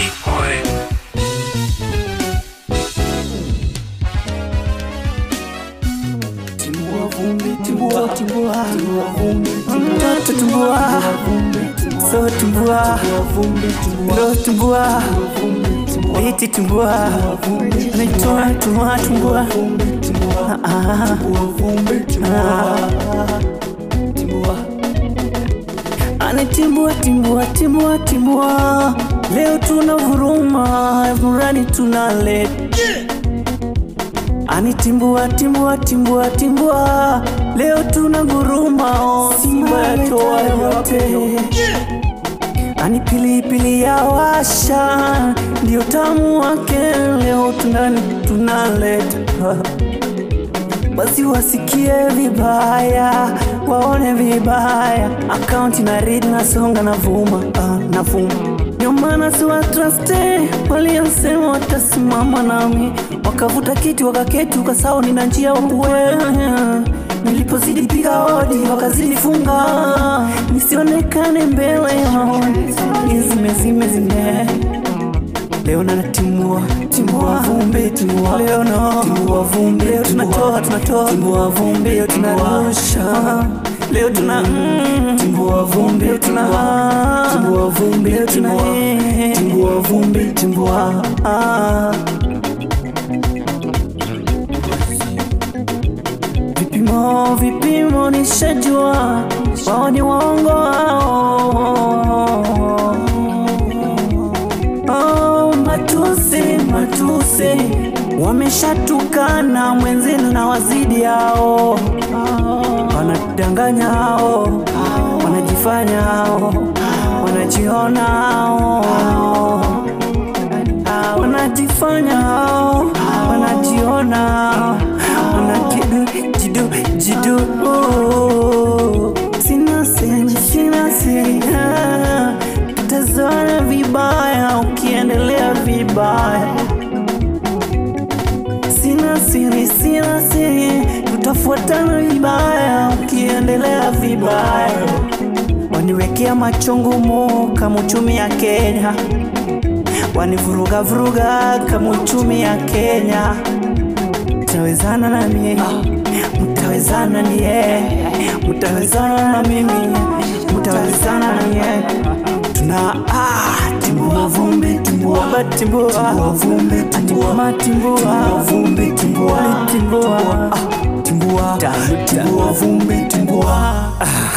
Big boy. Timbua vumbi, timbua, timbua, timbua vumbi, mtoto timbua, so timbua, ndo timbua, iti timbua, naitwa timbua, timbua, Ah, ah. Anatimbua, timbua, timbua, timbua, leo tuna vuruma, murani tunaleta Anitimbua timbua timbua timbua, leo tuna guruma, Simba yatoa yote. Ani pilipili ya washa, ndio tamu wake, leo tunani tunaleta basi wasikie vibaya, waone vibaya, akaunti na read na songa na vuma, ah, na vuma ndio maana siwatraste waliosema watasimama nami, wakavuta kiti wakaketi, ukasahau nina njia wakuwe Nilipozidi piga hodi wakazidi funga, nisionekane mbele yao, zime zime zime Leo na timua timua vumbi timua leo no timua vumbi leo tunatoa tunatoa timua vumbi leo tunarusha leo tuna mm, timua vumbi leo tuna timua vumbi leo tuna timua vumbi timua ah. Vipimo vipimo nishajua wao ni waongo wao Oh, matusi matusi wameshatukana mwenzenu na wazidi hao wanadanganya hao wanajifanya hao wanajiona hao Ah, wanajifanya hao wanajiona hao wanajidu jidu jidu oh. sina siri sina siri ah. tutazoana vibaya ukiendelea vibaya sina siri sina siri tutafuatana vibaya ukiendelea vibaya waniwekea machungumu kama uchumi ya Kenya wanivuruga vuruga kama uchumi ya Kenya mtawezana na mimi mtawezana nie mtawezana na mimi mtawezana na nie tuna ah, timbua vumbi timbua ba timbua timbua vumbi timbua timbua vumbi timbua timbua timbua timbua vumbi timbua ah.